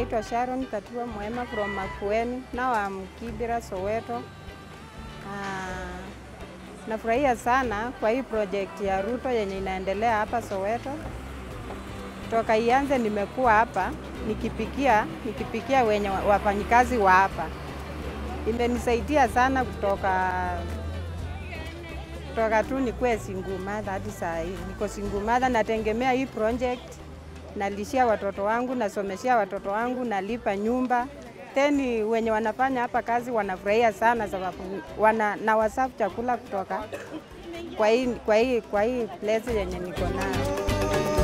naitwa Sharon Katua Mwema from Makueni. Now I'm Kibera, Soweto. Ah, nafurahia sana kwa hii project ya Ruto yenye inaendelea hapa Soweto. Toka ianze nimekuwa hapa nikipikia nikipikia wenye wa- wafanyikazi wa hapa. Imenisaidia sana kutoka kutoka tu nikuwe single mother hadi saa hii niko single mother, nategemea hii project, nalishia watoto wangu, nasomeshia watoto wangu, nalipa nyumba. Teni wenye wanafanya hapa kazi wanafurahia sana, sababu wana na wasafu chakula kutoka kwa hii, kwa hii, kwa hii place yenye niko nayo.